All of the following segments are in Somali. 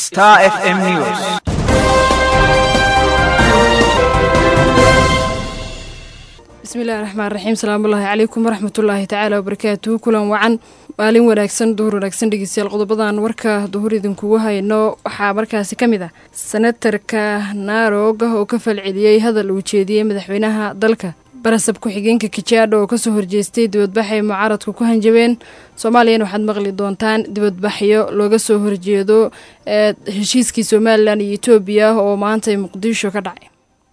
Star FM News. bismillahi raxmaan raxiim salaamullaahi calaykum waraxmatullaahi tacaala wabarakaatuhu kulan wacan maalin wanaagsan duhur wanaagsan dhegeystayaal qodobadan warka duhur idinkugu hayno waxaa markaasi ka mid ah senatarka naarog oo ka falceliyey hadal uu jeediyey madaxweynaha dalka barasab ku-xigeenka kijaadho oo kasoo horjeestay dibadbaxay mucaaradku ku hanjabeen soomaaliyana waxaad maqli doontaan dibadbaxyo looga soo horjeedo ee heshiiskii somalilan iyo etoobiya oo maanta muqdisho ka dhacay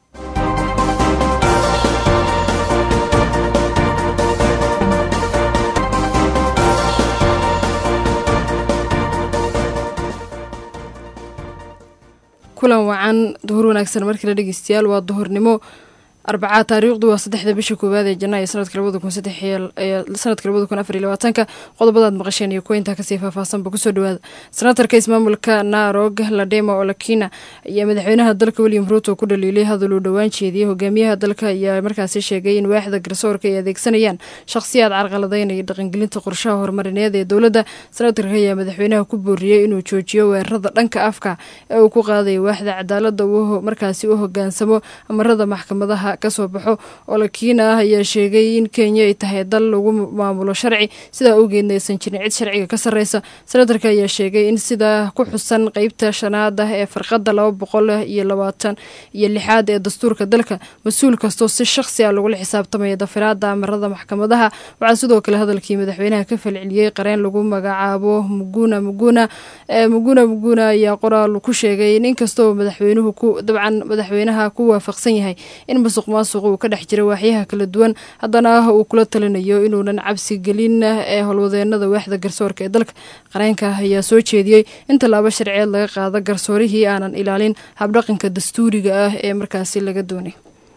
kulan wacan duhur wanaagsan markale dhegeystayaal waa duhurnimo arbacaa taariikhdu waa saddexda bisha koowaad ee janaayo sanadka labada kun sanadka labada kun afar iyo labaatanka qodobadaad maqasheen iyo kuwa intaa kasii faahfaahsanba kusoo dhawaada senatarka ismaamulka naarog ladema olakina ayaa madaxweynaha dalka william ruuto ku dhaliilay hadal uu dhowaan jeediyey hogaamiyaha dalka ayaa markaasi sheegay in waaxda garsoorka ay adeegsanayaan shakhsiyaad carqaladeynaya dhaqangelinta qorshaha horumarineed ee dowladda senatarka ayaa madaxweynaha ku booriyey inuu joojiyo weerarada dhanka afka ee uu ku qaadaya waaxda cadaalada uu markaasi u hogaansamo amarada maxkamadaha kasoo baxo olakina ah ayaa sheegay in kenya ay tahay dal lagu maamulo sharci sidaa awgeedna aysan jirin cid sharciga ka sarreysa senatarka ayaa sheegay in sidaa ku xusan qeybta shanaad ah ee farqada laba boqol iyo labaatan iyo lixaad ee dastuurka dalka mas-uul kastoo si shakhsi ah lagula xisaabtamaya dafiraada amarada maxkamadaha waxaa sidoo kale hadalkii madaxweynaha ka falceliyey qareen lagu magacaabo muguna muguna muguna muguna ayaa qoraal ku sheegay in inkastoo madaxweynuhu ku dabcan madaxweynaha ku waafaqsan yahay in masuq maasuq uu ka dhex jira waaxyaha kala duwan haddana uu kula talinayo inuunan cabsi gelin ee howlwadeenada waaxda garsoorka ee dalka qareenka ayaa soo jeediyey in tallaabo sharceed laga qaado garsoorihii aanan ilaalin habdhaqanka dastuuriga ah ee markaasi laga doonay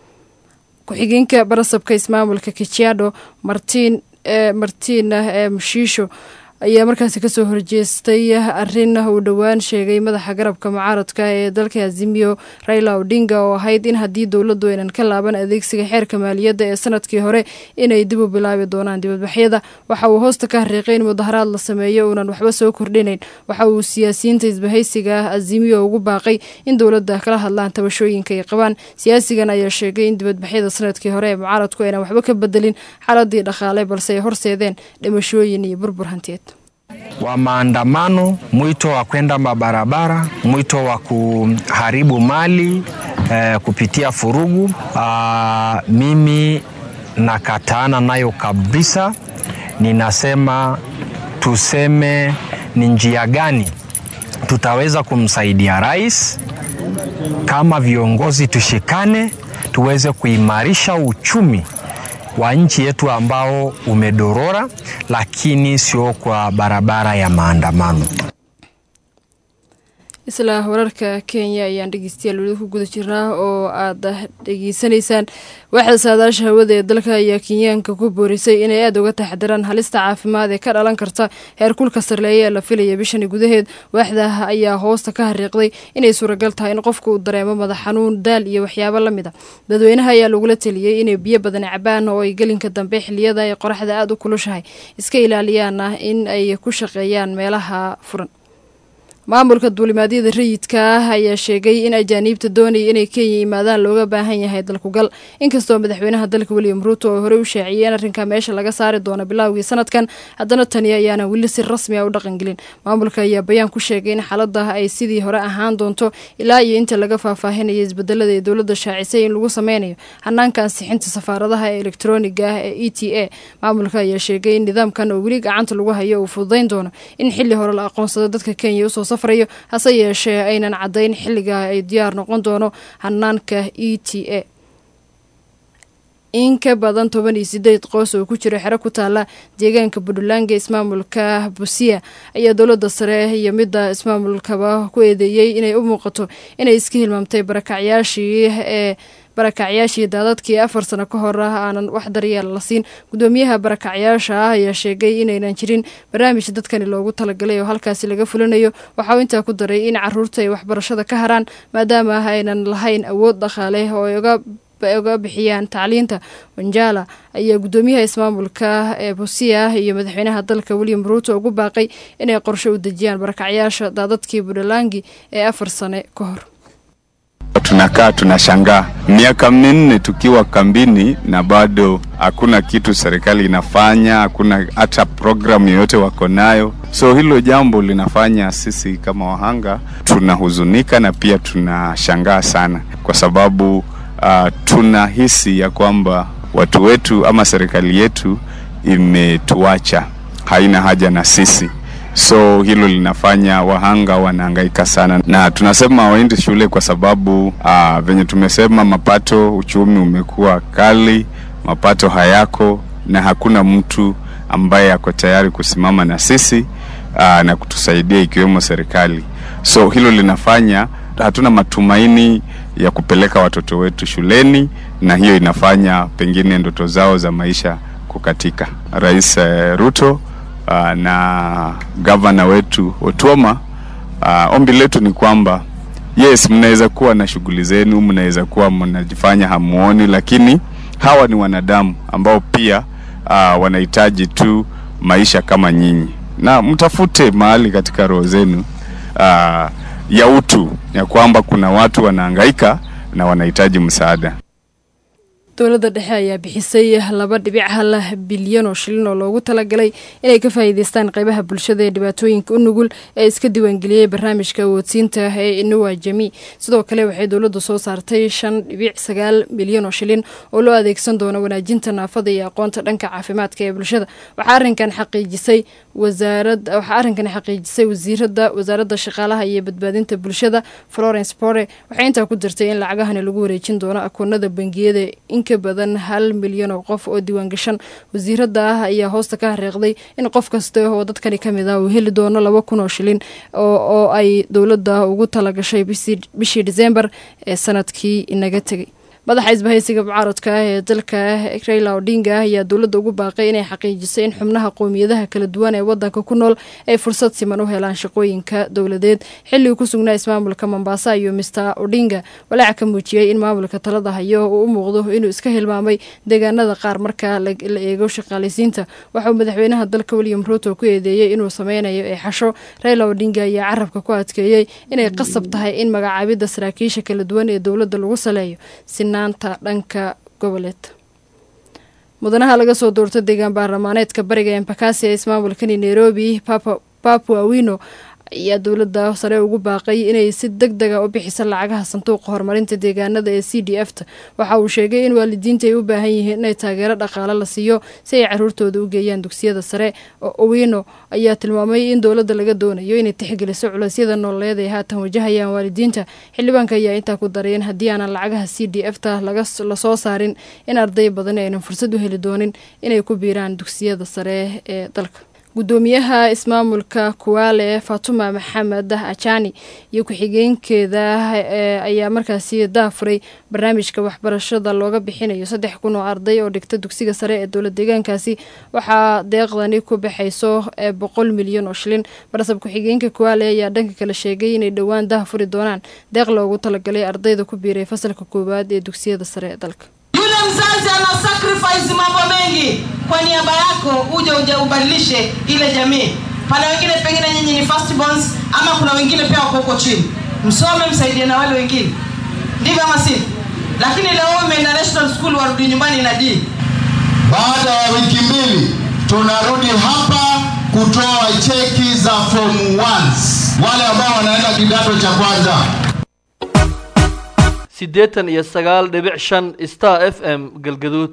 ku-xigeenka barasabka ismaamulka kijiado martiin martiina ee mushiisho ayaa markaasi kasoo horjeestay arin uu dhowaan sheegay madaxa garabka mucaaradka ee dalka azimiyo raila odinga oo ahayd in haddii dowladdu aynan ka laaban adeegsiga xeerka maaliyadda ee sanadkii hore inay dib u bilaabi doonaan dibadbaxyada waxa uu hoosta ka hariiqay in mudaharaad la sameeyo uunan waxba soo kordhinayn waxa uu siyaasiyiinta isbahaysiga azimiyo ugu baaqay in dowladda kala hadlaan tabashooyinka ay qabaan siyaasigan ayaa sheegay in dibadbaxyada sanadkii hore ee mucaaradku aynan waxba ka bedelin xaaladii dhaqaale balse ay horseedeen dhimashooyin iyo burbur hantiyeed wa maandamano, mwito wa kwenda mabarabara, mwito wa kuharibu mali eh, kupitia furugu. Aa, mimi nakataana nayo kabisa. Ninasema tuseme ni njia gani tutaweza kumsaidia rais kama viongozi, tushikane tuweze kuimarisha uchumi wa nchi yetu ambao umedorora, lakini sio kwa barabara ya maandamano. isla wararka kenya ayaan dhegeystayaal weli ku guda jirnaa oo aad dhegeysanaysaan waaxda saadaasha hawada ee dalka ayaa kenyaanka ku boorisay inay aada uga taxdiraan halista caafimaad ee ka dhalan karta heerkulka sarleeya ee la filaya bishani gudaheed waaxda ayaa hoosta ka hariiqday inay suuragal tahay in qofka uu dareemo madax xanuun daal iyo waxyaabo la mid a dadweynaha ayaa lagula teliyey inay biyo badan cabaan oo ay gelinka dambe xiliyada ay qoraxda aada u kulushahay iska ilaaliyaana in ay ku shaqeeyaan meelaha furan maamulka duulimaadyada rayidka ah ayaa sheegay in ajaaniibta doonaya inay kenya yimaadaan looga baahan yahay dalkugal inkastoo madaxweynaha dalka william ruuto oo horey u shaaciyey in arrinka meesha laga saari doono bilowgii sanadkan haddana tani ayaana weli si rasmi a u dhaqangelin maamulka ayaa bayaan ku sheegay in xaalada ay sidii hore ahaan doonto ilaa iyo inta laga faahfaahinaya isbedelada ee dowladda shaacisay in lagu sameynayo hanaanka ansixinta safaaradaha ee elektroniga ah ee e t a maamulka ayaa sheegay in nidaamkan oo weli gacanta lagu hayo uu fududayn doono in xili hore la aqoonsado dadka kenya usoo safrayo hase yeeshee aynan caddayn xilliga ay diyaar noqon doono hanaanka e t a in ka badan toban iyo sideed qoys oo ku jira xero ku taala deegaanka puntland ismaamulka busia ayaa dowladda sare iyo midda ismaamulkaba ku eedeeyey inay u muuqato inay iska hilmaamtay barakacyaashii ee barakacyaashii daadadkii afar sano ka hor ah aanan wax daryeel la siin gudoomiyaha barakacyaasha ah ayaa sheegay inaynan jirin barnaamij dadkani loogu talagalay oo halkaasi laga fulinayo waxauu intaa ku daray in caruurta ay waxbarashada ka haraan maadaama aynan lahayn awood dhaqaale oo ay uga uga bixiyaan tacliinta wanjala ayaa guddoomiyaha ismaamulka ee busia iyo madaxweynaha dalka william ruuto ugu baaqay inay qorshe u dejiyaan barakacyaasha daadadkii buntlangi ee afar sane ka hor Tunakaa tunashangaa miaka minne tukiwa kambini na bado hakuna kitu serikali inafanya, hakuna hata programu yoyote wako nayo. So hilo jambo linafanya sisi kama wahanga tunahuzunika na pia tunashangaa sana, kwa sababu uh, tunahisi ya kwamba watu wetu ama serikali yetu imetuacha, haina haja na sisi so hilo linafanya wahanga wanahangaika sana, na tunasema waende shule kwa sababu aa, venye tumesema, mapato, uchumi umekuwa kali, mapato hayako na hakuna mtu ambaye ako tayari kusimama na sisi aa, na kutusaidia ikiwemo serikali. So hilo linafanya hatuna matumaini ya kupeleka watoto wetu shuleni, na hiyo inafanya pengine ndoto zao za maisha kukatika. Rais eh, Ruto uh, na gavana wetu Otuoma, uh, ombi letu ni kwamba yes, mnaweza kuwa na shughuli zenu, mnaweza kuwa mnajifanya hamuoni, lakini hawa ni wanadamu ambao pia uh, wanahitaji tu maisha kama nyinyi, na mtafute mahali katika roho zenu uh, ya utu ya kwamba kuna watu wanahangaika na wanahitaji msaada. dowladda dhexe ayaa bixisay laba dhibic hal bilyan oo shilin oo loogu talagalay inay ka faa'iideystaan qeybaha bulshada ee dhibaatooyinka u nugul ee iska diiwaangeliyey barnaamijka awoodsiinta ee inuwa jami sidoo kale waxay dowladdu soo saartay shan dhibic sagaal milyan oo shilin oo loo adeegsan doono wanaajinta naafada iyo aqoonta dhanka caafimaadka ee bulshada waxaa arrinkan xaqiijisay wasaarad waxaa arrinkan xaqiijisay wasiirada wasaaradda shaqaalaha iyo badbaadinta bulshada florence pore waxay intaa ku dirtay in lacagahani lagu wareejin doono akoonada bangiyada ka badan hal milyan oo qof oo diiwaangashan wasiirada ah ayaa hoosta ka hareeqday in qof kasta oo dadkani kamid ah uu heli doono laba kun oo shilin oo ay dowladda ugu talagashay bishii disembar ee sanadkii inaga tegay madaxa isbahaysiga mucaaradka ah ee dalka raila odinga ayaa dowladda ugu baaqay inay xaqiijisay in xubnaha qowmiyadaha kala duwan ee wadanka ku nool ay fursad siman u helaan shaqooyinka dowladeed xilligii ku sugnaa ismaamulka mombasa iyo mister odinga walaaca ka muujiyey in maamulka talada hayo uu u muuqdo inuu iska hilmaamay deegaanada qaar marka la eego shaqaalaysiinta waxauu madaxweynaha dalka william ruuto ku eedeeyey inuu sameynayo ee xasho raila odinga ayaa carabka ku adkeeyey inay qasab tahay in magacaabidda saraakiisha kala duwan ee dowladda lagu saleeyo naanta dhanka goboleed mudanaha laga soo doorto deegaan baarlamaaneedka bariga embakasi ee ismaamulkani nairobi papua wino ayaa dowladda sare ugu baaqay inay si deg dega u bixiso lacagaha sanduuqa horumarinta deegaanada ee c d f ta waxa uu sheegay in waalidiinta ay u baahan yihiin inay taageero dhaqaale la siiyo si ay caruurtooda u geeyaan dugsiyada sare owino ayaa tilmaamay in dowladda laga doonayo inay tixgeliso culeysyada nololeed ay haatan wajahayaan waalidiinta xildhibaanka ayaa intaa ku daray in haddii aanan lacagaha c d f ta lasoo saarin in arday badan aynan fursad u heli doonin inay ku biiraan dugsiyada sare ee dalka guddoomiyaha ismaamulka kuwaale fatuma maxamed ajani iyo ku-xigeenkeeda ayaa markaasi daafuray barnaamijka waxbarashada looga bixinayo saddex kun oo arday oo dhigta dugsiga sare ee dowlad deegaankaasi waxaa deeqdani ku baxayso boqol milyan oo shilin barsab ku-xigeenka kuwaale ayaa dhanka kale sheegay inay dhowaan dahafuri doonaan deeq loogu talagalay ardayda ku biiray fasalka koowaad ee dugsiyada sare ee dalka Yule mzazi ana sacrifice mambo mengi kwa niaba yako, uje uje ubadilishe ile jamii. Pana wengine pengine nyinyi ni first borns, ama kuna wengine pia wako huko chini, msome msaidie na wale wengine, ndivyo ama si? Lakini leo umeenda national school, warudi nyumbani na D. Baada ya wiki mbili tunarudi hapa kutoa cheki za form 1 wale ambao wanaenda kidato cha kwanza. siddeetan iyo sagaal dhibic shan star f m galgaduud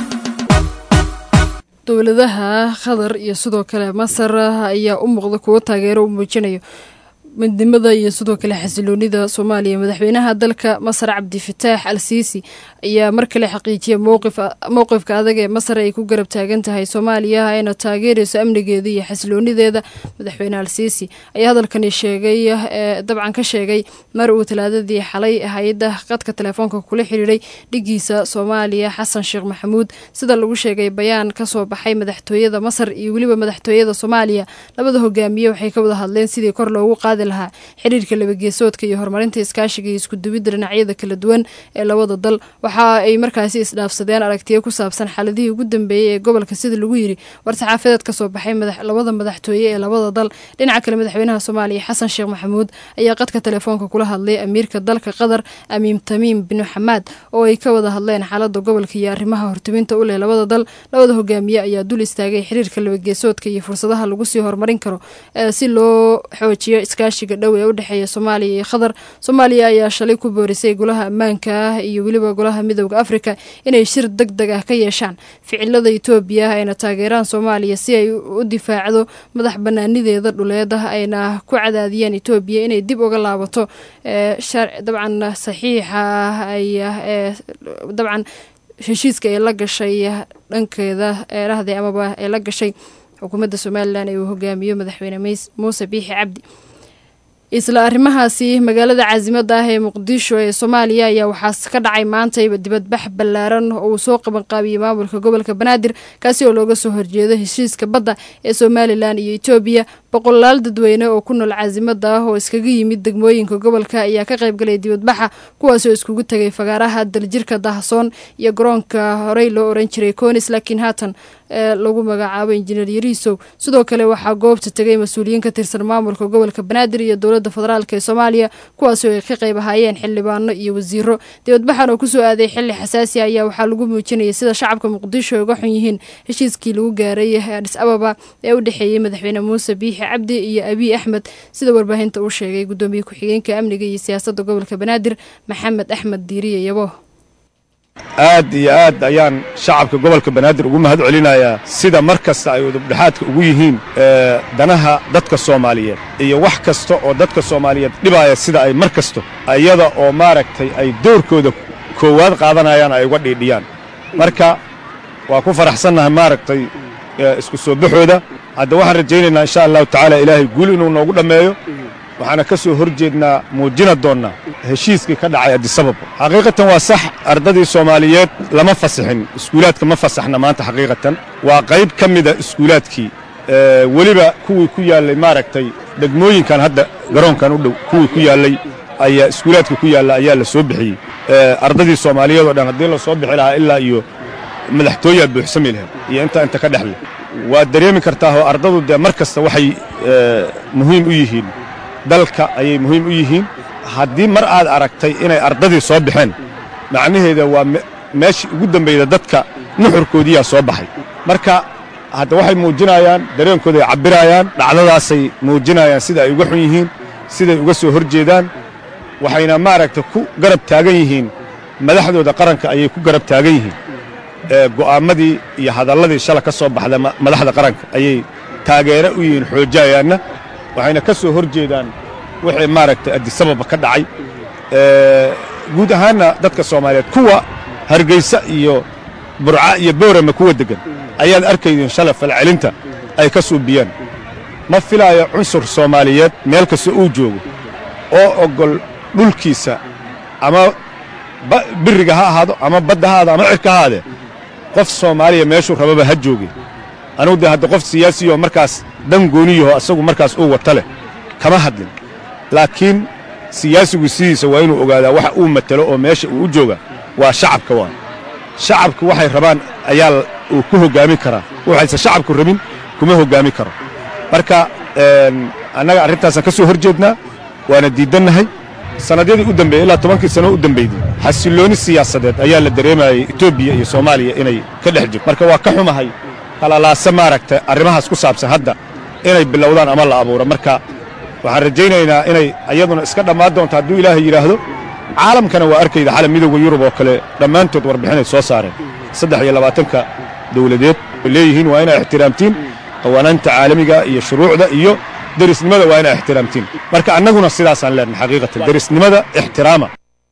dowladaha qatar iyo sidoo kale masar ayaa u muuqda kuwo taageero u muujinayo midnimada iyo sidoo kale xasiloonida soomaaliya madaxweynaha dalka masar cabdifataax al siisi ayaa mar kale xaqiijiyay mowqifka adag ee masar ay ku garab taagan tahay soomaaliya ayna taageerayso amnigeeda iyo xasiloonideeda madaxweyne al siisi ayaa hadalkani sheegay dabcan ka sheegay mar uu talaadadii xalay hay-adda qadka telefoonka kula xiriiray dhigiisa soomaaliya xasan sheekh maxamuud sida lagu sheegay bayaan kasoo baxay madaxtooyada masar iyo weliba madaxtooyada soomaaliya labada hogaamiye waxay ka wada hadleen sidii kor loogu qaadi lahaa xiriirka labageesoodka iyo horumarinta iskaashiga iyo iskuduwidda dhinacyada kala duwan ee labada dal waxa ay markaasi isdhaafsadeen aragtiyo ku saabsan xaaladihii ugu dambeeyey ee gobolka sida lagu yiri war-saxaafadeed ka soo baxay labada madaxtooye ee labada dal dhinaca kale madaxweynaha soomaaliya xasan sheekh maxamuud ayaa qadka telefoonka kula hadlay amiirka dalka qatar amiim tamiim bin xamaad oo ay ka wada hadleen xaalada gobolka iyo arrimaha hortubinta u leh labada dal labada hogaamiye ayaa dul istaagay xiriirka labageesoodka iyo fursadaha lagu sii horumarin karo si loo xoojiyo iskaashiga dhow ee u dhexeeya soomaaliya iyo qatar soomaaliya ayaa shalay ku boorisay golaha ammaanka ah iyo weliba golaha midooda afrika inay shir deg deg ah ka yeeshaan ficilada etoobiya ayna taageeraan soomaaliya si ay u difaacdo madax banaanideeda dhuleed ah ayna ku cadaadiyeen etoobiya inay dib uga laabato dabcan saxiixa ay dabcan heshiiska ay la gashay dhankeeda eerahde amaba ay la gashay xukuumadda somalilan ee uu hogaamiyo madaxweyne muuse biixi cabdi isla arrimahaasi magaalada caasimada ah ee muqdisho ee soomaaliya ayaa waxaa ka dhacay maantayba dibadbax ballaaran oo uu soo qabanqaabiyey maamulka gobolka banaadir kaasi oo looga soo horjeedo heshiiska badda ee somalilan iyo etoobiya boqolaal dadweyne oo ku nool caasimada ah oo iskaga yimid degmooyinka gobolka ayaa ka qaybgalay dibadbaxa kuwaasoo iskugu tegay fagaaraha daljirka dahasoon iyo garoonka horey loo oran jiray conis laakiin haatan ee lagu magacaabo injineer yariisow sidoo kale waxaa goobta tegay mas-uuliyiin ka tirsan maamulka gobolka banaadir iyo dowladda federaalk ee soomaaliya kuwaasoo ay ka qayb ahaayeen xildhibaano iyo wasiiro dibadbaxan oo kusoo aaday xili xasaasi ayaa waxaa lagu muujinayay sida shacabka muqdisho ay uga xun yihiin heshiiskii lagu gaaray adis ababa ee u dhexeeyey madaxweyne muuse biixi cabdi iyo abiy axmed sida warbaahinta uu sheegay gudoomiye ku-xigeenka amniga iyo siyaasadda gobolka banaadir maxamed axmed diiriye yabo aad iyo aad ayaan shacabka gobolka banaadir ugu mahad celinayaa sida mar kasta ay udubdhexaadka ugu yihiin danaha dadka soomaaliyeed iyo wax kasta oo dadka soomaaliyeed dhibaaya sida ay mar kasto iyada oo maaragtay ay doorkooda koowaad qaadanayaan ay uga dhiidhiyaan marka waa ku faraxsannahay maaragtay isku soo baxooda hadda waxaan rajaynaynaa insha allahu tacaala ilaahay guul inuu noogu dhammeeyo waxaana ka soo hor jeednaa muujina doonnaa heshiiskii ka dhacay adisabab xaqiiqatan waa sax ardadii soomaaliyeed lama fasixin iskuulaadka ma fasaxna maanta xaqiiqatan waa qayb ka mida iskuulaadkii weliba kuwii ku yaallay maaragtay degmooyinkan hadda garoonkan u dhow kuwii ku yaallay ayaa iskuulaadka ku yaalla ayaa la soo bixiyey ardadii soomaaliyeed oo dhan haddii la soo bixi lahaa ilaa iyo madaxtooyaa buuxsami lahayd iyo intaa inta ka dhexle waad dareemi kartaahoo ardadu dee mar kasta waxay muhiim u yihiin dalka ayay muhiim u yihiin haddii mar aad aragtay inay ardadii soo baxeen macnaheeda waa meeshii ugu dambayda dadka nuxurkoodiyaa soo baxay marka hadda waxay muujinayaan dareenkooda ay cabbirayaan dhacdadaasay muujinayaan sida ay uga xun yihiin siday uga soo hor jeedaan waxayna maaragta ku garab taagan yihiin madaxdooda qaranka ayay ku garab taagan yihiin go'aammadii iyo hadalladii shala ka soo baxda madaxda qaranka ayay taageere u yihiin xoojayaanna waxayna ka soo hor jeedaan wixii maaragtay adisababa ka dhacay guud ahaanna dadka soomaaliyeed kuwa hargaysa iyo burca iyo boorama kuwa deggan ayaad arkaydeen shala falcelinta ay ka suubiyaan ma filaayo cunsur soomaaliyeed meel kasta uu joogo oo oggol dhulkiisa ama biriga ha ahaado ama badda ha ahaado ama cirka ha ahaadee qof soomaaliya meeshuu rababa ha jooge anugu dee hadda qof siyaasiyoo markaas dan gooniyaho asagu markaas uu wata leh kama hadlin laakiin siyaasigu sidiisa waa inuu ogaadaa waxa uu matelo oo meesha uu u jooga waa shacabka waa shacabku waxay rabaan ayaa uu ku hoggaami karaa waxayse shacabku rabin kuma hoggaami karo marka annaga arrintaasaan ka soo hor jeednaa waana diiddannahay sannadyadii u dambeeyey ilaa tobankii sano u dambaydey xasillooni siyaasadeed ayaa la dareemayey etoobiya iyo soomaaliya inay ka dhex jirto marka waa ka xumahay kalalaase maaragta arrimahaas ku saabsan hadda inay bilowdaan ama la abuuro marka waxaan rajaynaynaa inay iyaduna iska dhammaan doonto hadduu ilaahay yidhaahdo caalamkana waa arkayda xalam midowda yurub oo kale dhammaantood warbixinay soo saareen saddex iyo labaatanka dawladeed ay leeyihiin waa inay ixtiraamtiin qawaanaanta caalamiga iyo shuruucda iyo derisnimada waa inay ixtiraamtiin marka annaguna sidaasaan leenahay xaqiiqatan derisnimada ixtiraama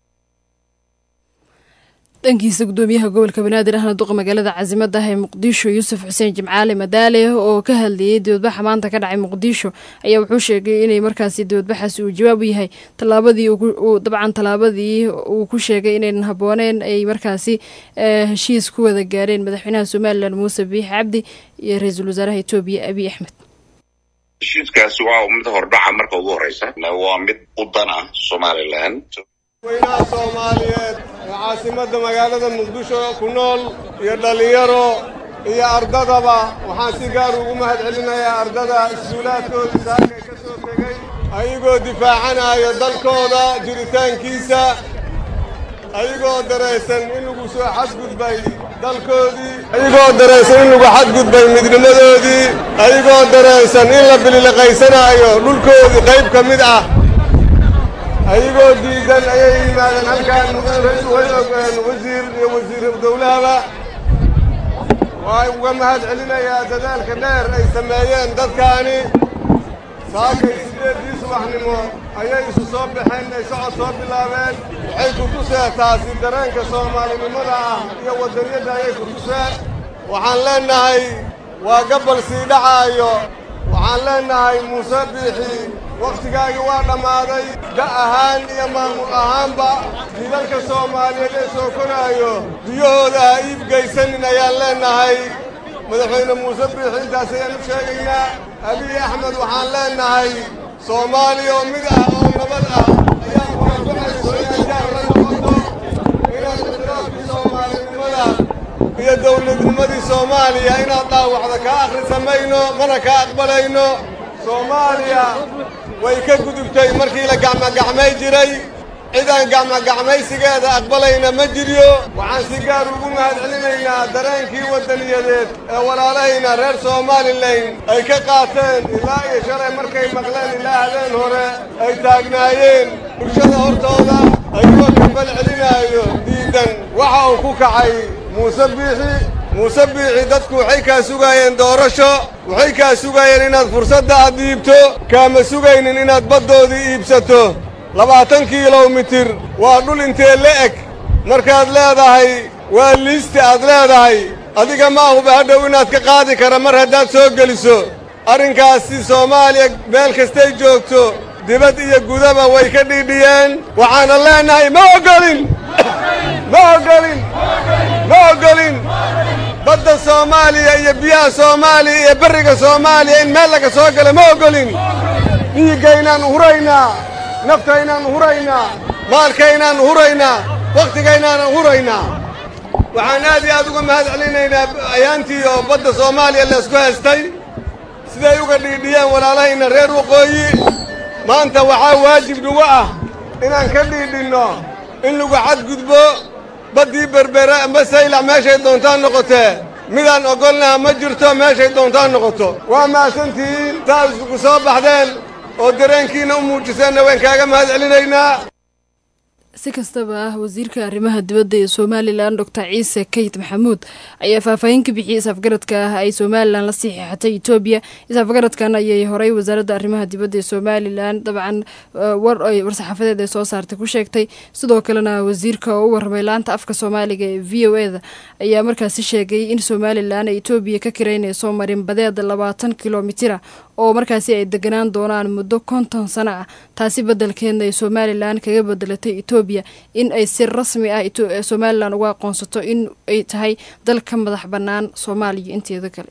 dhankiisa gudoomiyaha gobolka banaadir ahna duqa magaalada caasimada ah ee muqdisho yuusuf xuseen jimcaale madaale oo ka hadlayey dibadbaxa maanta ka dhacay muqdisho ayaa wuxuu sheegay inay markaasi dibadbaxaasi uu jawaab u yahay tallaabadii dabcan tallaabadii uu ku sheegay inaynan habbooneen ay markaasi heshiis ku wada gaareen madaxweynaha somalilan muuse biixi cabdi iyo ra-iisul wasaaraha etoobiya abiy axmed heshiiskaasi waa mid hordhaca marka ugu horeysa waa mid u dan ah somalilan weynaha soomaaliyeed ee caasimadda magaalada muqdisho ku nool iyo dhallinyaro iyo ardadaba waxaan si gaar ugu mahad celinayaa ardada iskuulaadkoodii saakay ka soo tegey ayagoo difaacanayo dalkooda jiritaankiisa ayagoo daraysan in lagu soo xadgudbay dalkoodii ayagoo daraysan in lagu xadgudbay midnimadoodii ayagoo daraysan in la bililiqaysanaayo dhulkoodii qayb ka mid ah ayagoo diidan ayay yimaadeen halkaan way ogeen wasiir iyo wasiir dawlahaba waan uga mahad celinayaa dadaalka dheer ay sameeyeen dadkaani saakay sideedii subaxnimo ayay isu soo baxeen ay socod soo bilaabeen waxay ku tuseen taasi dareenka soomaalinimada ah iyo waddaniyadda ayay ku tuseen waxaan leennahay waa gabal sii dhacaayo waxaan leennahay muuse biixi wakhtigaagii waa dhammaaday da' ahaan iyo maamul ahaanba jiilalka soomaaliyeed ee soo konaayo biyahooda ha iibgaysanin ayaan leennahay madaxweyne muuse biixi intaas ayaan u sheegaynaa abiy axmed waxaan leennahay soomaaliya oo mid ah oo nabad ah ayaan kuankuxayso inaad jaar la noqoto inaad ixtiraafkii soomaalinimada iyo dawladnimadii soomaaliya inaad dhaawacda kaa akhrisamayno mana kaa aqbalayno soomaaliya way ka gudubtay markii la gacmogacmay jiray cidaan gacmogacmaysigeeda aqbalayna ma jiryo waxaan si gaar ugu mahad celinaynaa dareenkii waddaniyadeed ee walaalahayna reer somalilan ay ka qaateen ilaa iyo shalay markay maqleen ilaa habeen hore ay taagnaayeen bulshada hortooda ayagoo kabal celinaayo diidan waxa uu ku kacay muuse biixi muuse biixi dadku waxay kaa sugaayeen doorasho waxay kaa sugaayeen inaad fursadda aad dhiibto kaama sugaynin inaad baddoodii iibsato labaatan kilomitir waa dhul intee la eg markaad leedahay waa liisti aad leedahay adiga ma ahuba hadhow inaad ka qaadi kara mar haddaad soo geliso arrinkaasi soomaaliya meel kastay joogto dibad iyo gudaba way ka dhiidhiyeen waxaana leennahay ma oggolin ma oggolin ma oggolin badda soomaaliya iyo biyaha soomaaliya iyo berriga soomaaliya in meel laga soo gala ma oggolin dhiiggaynaan huraynaa naftaynaan huraynaa maalkaynaan huraynaa wakhtigaynaanan huraynaa waxaan aad iyo aad uga mahad celinaynaa ayaantii oo badda soomaaliya laysku haystay siday uga dhiidhiyeen walaalahayna reer waqooyi maanta waxaa waajib nagu ah inaan ka dhiidhinno in lagu xadgudbo baddii berbere amba saylac meeshay doontaan noqotee midaan oggolnaha ma jirto meeshay doontaan noqoto waa mahadsantihiin saad isugu soo baxdeen oo dareenkiina u muujiseenna waan kaaga mahad celinaynaa si kastaba ah wasiirka arrimaha dibadda ee somalilan doctor ciise kayit maxamuud ayaa faahfaahin ka bixiyey isafgaradka ah ay somalilan la saxiixatay etoobiya isafgaradkan ayay horey wasaaradda arrimaha dibadda ee somalilan dabcan war ay war-saxaafadeed ay soo saartay ku sheegtay sidoo kalena wasiirka oo u warramay laanta afka soomaaliga ee v o e da ayaa markaasi sheegay in somalilan ay etoobiya ka kiraynayso marinbadeed labaatan kilomitira oo markaasi ay deganaan doonaan muddo konton sano ah taasi beddelkeedna ay somalilan kaga bedelatay etoobiya in ay si rasmi ah somalilan uga aqoonsato in ay tahay dal ka madax bannaan soomaaliya inteeda kale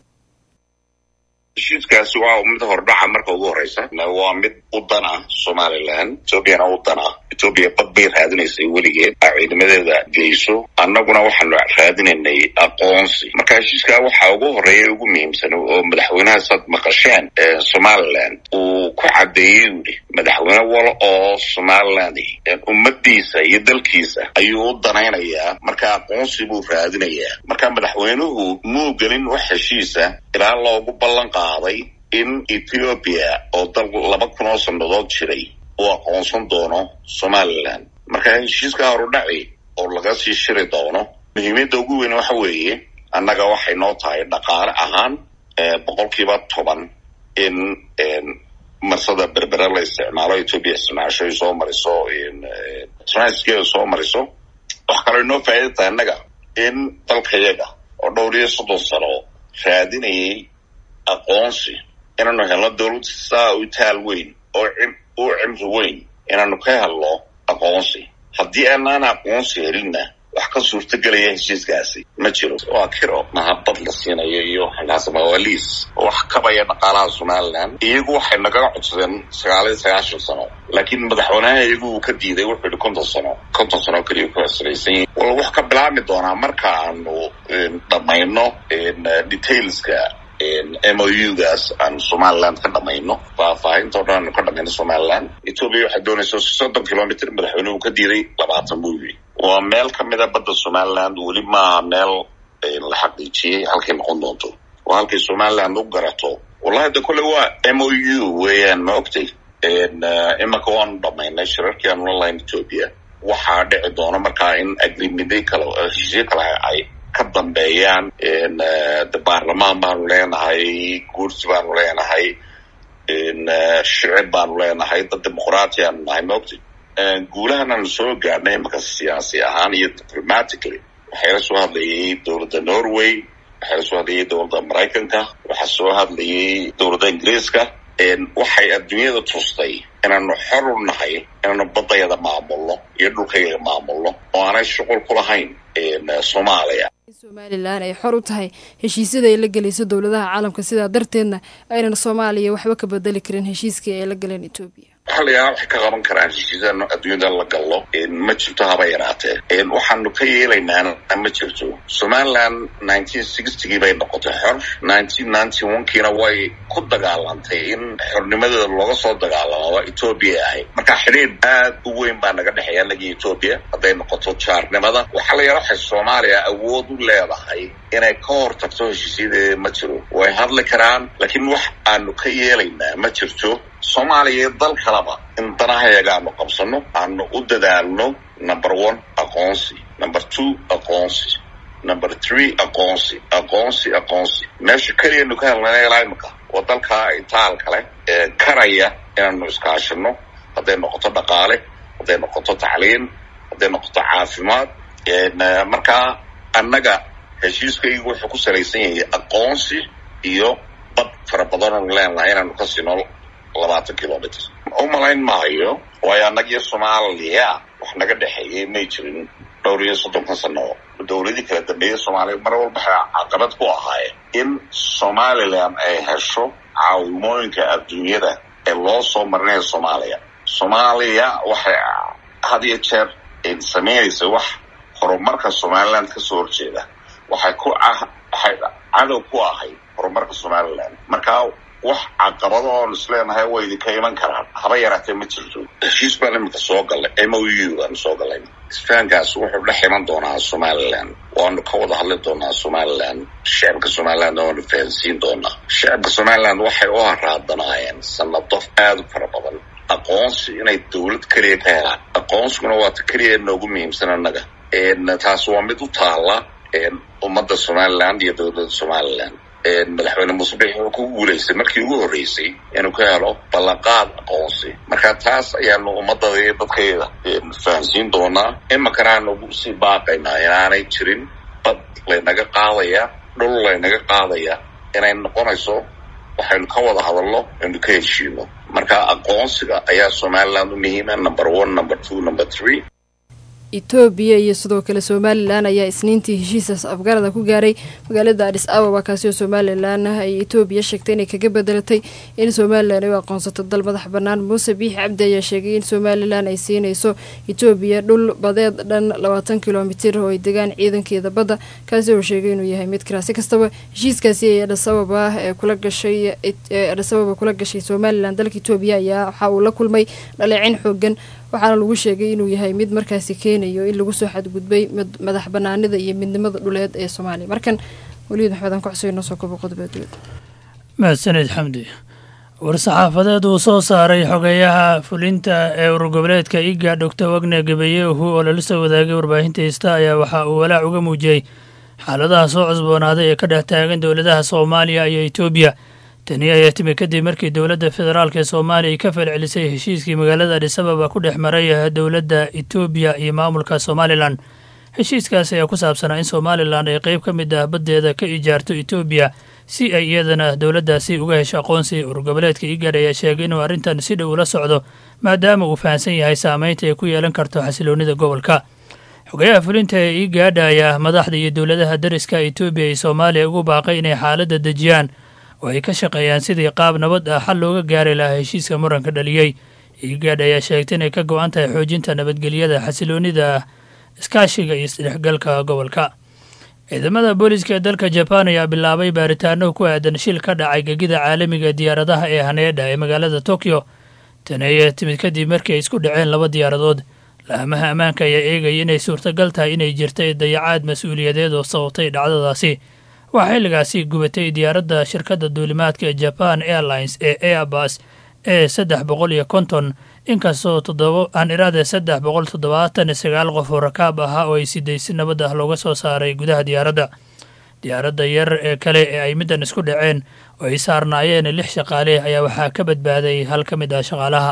heshiiskaasi waa mid hordhaca marka ugu horeysa waa mid u dan ah somalilan etoobiyana u dan ah etoobiya bad bay raadinaysay weligeed aa ciidamadeeda geyso annaguna waxaanu raadinaynay aqoonsi marka heshiiskaa waxaa ugu horeeya ugu muhiimsan oo madaxweynaha saad maqasheen somalilan uu ku caddeeyey yidhi madaxweyne wal oo somaliland ummadiisa iyo dalkiisa ayuu u danaynayaa marka aqoonsi buu raadinayaa marka madaxweynuhu muu gelin wax heshiisa ilaa loogu ballan qaaday in ethiopia oo dal laba kun oo sannadood jiray uu aqoonsan doono somalilan marka heshiiska horudhaci oo laga sii shiri doono muhiimiyadda ugu weyn waxa weeye annaga waxay noo tahay dhaqaale ahaan boqolkiiba toban in marsada berbere la isticmaalo ethoopia isticmaasho ay soo mariso transkeeda soo mariso wax kaloo inoo faa'ida tahay annaga in dalkayaga oo dhowr iyo soddon sano raadinayay aqoonsi inaanu helno dowlad saa u taal weyn oo u cimri weyn inaanu ka helno aqoonsi haddii aanaan aqoonsi helinna wax ka suurtagelaya heshiiskaasi ma jiro waa kiro mahabad la siinayo iyo xanaasamawaaliis wax kabaya dhaqaalaha somalilan iyagu waxay nagaga codsadeen sagaal iyo sagaashan sano laakiin madaxweynaha iyagu uu ka diiday wuxuu yihi konton sano konton sano keliya ku salaysan yihin wal wax ka bilaabmi doonaa marka aanu dhamayno detailska m o u gaas aan somaliland ka dhamayno faahfaahinta o dhan aanu ka dhamayno somaliland ethoobia waxay doonaysa soddon kilomitr madaxweynuhu ka diiday labaatan buu yiri waa meel kamida badda somaliland weli maaha meel la xaqiijiyey halkay noqon doonto waa halkay somaliland u garato wallahi de kolle waa m o u weeyaan ma ogtay imanka waanu dhamaynay shirarkii aanu la lahayn ethoobia waxaa dhici doona markaa in agrimida kale heshiisyo kale ay ka dambeeyaan de baarlamaan baanu leenahay guursi baanu leenahay shicib baanu leenahay dad dimuqraati aanu nahay maogtay guulahananu soo gaadhnay imanka siyaasi ahaan iyo diplomatically waxaa la soo hadlayay dowladda norway waxaa la soo hadlayay dowladda maraykanka waxaa soo hadlayay dowladda ingiriiska waxay adduunyada tustay inaanu xor u nahay inaanu badayada maamulno iyo dhulkayaga maamulno oo aanay shuqul ku lahayn soomaaliya somalilan ay xor u tahay heshiisyada ay la gelayso dowladaha caalamka sidaa darteedna aynan soomaaliya waxba ka bedeli karin heshiiskii ay la galeen etoobiya waxaa la yidhaha waxay ka qaban karaan heshiisyada adduunyada la gallo ma jirto haba yaraatee waxaanu ka yeelaynaana ma jirto somaliland nineteen sixtygii bay noqotay xor nineteen ninety one kiina way ku dagaalantay in xornimadeeda looga soo dagaalamo etoobiya ahayd marka xidhiir aad u weyn baa naga dhexeeya anagii etoobiya hadday noqoto jaarnimada waxaa la yidhaha waxay soomaaliya awood u leedahay inay ka hor tagto heshiisyadeeda ma jiro way hadli karaan laakiin wax aanu ka yeelaynaa ma jirto soomaaliya iyo dal kaleba in danahayaga aanu qabsano aanu u dadaalno number one aqoonsi number two aqoonsi number three aqoonsi aqoonsi aqoonsi meesha keliyanu ka helnana ilaa imika waa dalka itaal kale ee karaya inaanu iskaashino hadday noqoto dhaqaale hadday noqoto tacliin hadday noqoto caafimaad markaa annaga heshiiskaygu wuxuu ku salaysan yahay aqoonsi iyo bad fara badanoonu leenahay inaanu ka sino labaatan kilomitr u malayn maayo waayo annagiyo soomaaliya wax naga dhexeeyay may jirin dhowr iyo soddonkan sano dowladii kala dambeeyay soomaaliya mar walba waxay caqabad ku ahaayeen in somalilan ay hesho caawimooyinka adduunyada ee loo soo marinayo soomaaliya soomaaliya waxay had iyo jeer samaynaysa wax horumarka somaliland kasoo horjeeda waxay ku waxay cadow ku ahayd horumarka somaliland markaa wax caqabado oon isleenahay way idinka iman karaan haba yaraatee ma jirto heshiis baan iminka soo gallay m o u aanu soo gallay isfahankaas wuxuu dhex iman doonaa somaliland waanu ka wada hadli doonaa somaliland shacabka somaliland waanu fahansiin doonaa shacabka somaliland waxay u haraadanaayeen sanado aada u fara badan aqoonsi inay dowlad keliya ka helaan aqoonsiguna waa ta keliya noogu muhiimsan annaga taas waa mid u taala ummadda somaliland iyo dowladda somaliland madaxweyne muuse bixi wuxuu ku guulaystay markii ugu horreysay inuu ka helo ballanqaad aqoonsi marka taas ayaanu ummadada iyo dadkayda fahansiin doonaa iminkana aanu sii baaqaynaa inaanay jirin bad laynaga qaadaya dhul laynaga qaadaya inay noqonayso waxaynu ka wada hadalno aynu ka heshiino marka aqoonsiga ayaa somaliland u muhiima number one number two number three etoobiya iyo sidoo kale somalilan ayaa isniintii heshiisaas afgarada ku gaaray magaalada adis ababa kaasi oo somalilan ay etoobiya sheegtay inay kaga bedelatay in somalilan ay u aqoonsato dal madax bannaan muuse biixi cabdi ayaa sheegay in somalilan ay siinayso etoobiya dhul badeed dhan labaatan kilomitir oo ay degaan ciidankeeda badda kaasi oo sheegay inuu yahay mid karaasi kastaba heshiiskaasi ay adhisababa ee kula gashay adhisababa kula gashay somalilan dalka etoobiya ayaa waxa uu la kulmay dhaleecin xoogan waxaana lagu sheegay inuu yahay mid markaasi keenayo in lagu soo xadgudbay madax banaanida iyo midnimada dhuleed ee soomaaliya markan weliid maxmed aan ku xusuy noo soo kobo qodoba dowlad mahadsaned xamdi war-saxaafadeed uu soo saaray xogeeyaha fulinta ee ururgoboleedka iga doctor wagne gabayehu oo lala soo wadaagay warbaahinta hista ayaa waxa uu walaac uga muujiyey xaaladaha soo cusboonaaday ee ka dhex taagan dowladaha soomaaliya iyo etoobiya tani ayaa timi kadib markii dowladda federaalk ee soomaaliya ay ka falcelisay heshiiskii magaalada adhisababa ku dhex maray dowladda etoobiya iyo maamulka somalilan heshiiskaas ayaa ku saabsanaa in somalilan ay qeyb ka mid ah baddeeda ka ijaarto etoobiya si ay iyadana dowladdaasi uga hesho aqoonsi ururgoboleedka igad ayaa sheegay inuu arrintan si dhow ula socdo maadaama uu fahamsan yahay saameynta ay ku yeelan karto xasiloonnida gobolka xogayaha fulinta ee igaadha ayaa madaxda iyo dowladaha dariska etoobiya iyo soomaaliya ugu baaqay inay xaaladda dejiyaan oo ay ka shaqeeyaan sidii qaab nabad ah xal looga gaari lahaa heshiiska muranka dhaliyey igaadh ayaa sheegtay inay ka go-an tahay xoojinta nabadgelyada xasiloonida iskaashiga iyo isdhexgalka gobolka ciidamada booliiska ee dalka jabaan ayaa bilaabay baaritaano ku aadan shil ka dhacay gegida caalamiga diyaaradaha ee haneedha ee magaalada tokyo tani ayaa timid kadib markii ay isku dhaceen laba diyaaradood laamaha ammaanka ayaa eegaya inay suurtagal tahay inay jirtay dayacaad mas-uuliyadeed oo sababtay dhacdadaasi waxaa xilligaasi gubatay diyaaradda shirkadda duulimaadka ee jaban airlines ee airbus ee saddex boqol iyo konton inkastoo toddoba aan iraade saddex boqol toddobaatan iyo sagaal qof oo rakaab ahaa oo ay siday si nabad ah looga soo saaray gudaha diyaaradda diyaaradda yar ee kale ee ay middan isku dhaceen oo ay saarnaayeen lix shaqaale ayaa waxaa ka badbaaday hal ka mid ah shaqaalaha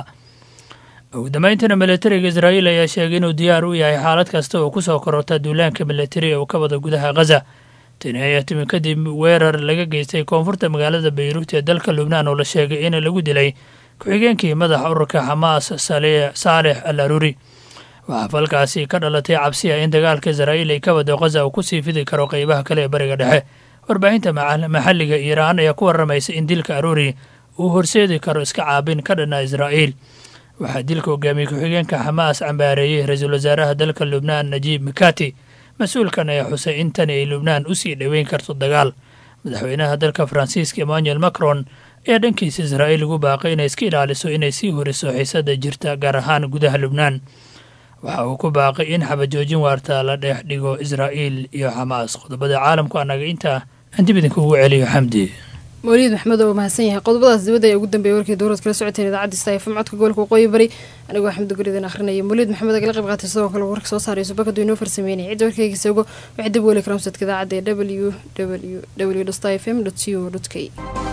ugu dambayntana militariga israa'iil ayaa sheegay inuu diyaar u yahay xaalad kasta oo kusoo kororta duulaanka militari ee uu ka wada gudaha khaza tani ayaa timi kadib weerar laga geystay koonfurta magaalada bayruut ee dalka lubnaan oo la sheegay in lagu dilay ku-xigeenkii madaxa ururka xamaas saalex al aruri waxaa falkaasi ka dhalatay cabsi ah in dagaalka israa'iil ay ka wado khaza uu kusii fidi karo qeybaha kale ee bariga dhexe warbaahinta maxalliga iiraan ayaa ku warramaysa in dilka aruri uu horseedi karo iska caabin ka dhana israa'iil waxaa dilka hogaamiyey ku-xigeenka xamaas cambaareeyey ra-iisul wasaaraha dalka lubnaan najiib mikati mas-uulkan ayaa xusay in tani ay lubnaan u sii dhoweyn karto dagaal madaxweynaha dalka faransiiska emmanuel macron ayaa dhankiisa israa'iil ugu baaqay inay iska ilaaliso inay sii horiso xiisada jirta gaar ahaan gudaha lubnaan waxa uu ku baaqay in xabajoojin waarta la dheex dhigo israa'iil iyo xamaas qodobada caalamku annaga intaa aan dib idinka ugu celiyo xamdi mawliid maxmed oo mahadsan yahay qodobadaas dibadda ayaa ugu dambeeyay warkii dowlad kala socoteen idaacadda stafm codka gobolka waqooyi bari anigoo xamdi guridan akhrinaya mawliid maxmed agala qayb qaatay sidoo kale warka soo saaray subakadu inoo farsameynaya cidda warkayga isago waxay dib weli karamsadka idaacadda ee w w w stafm co k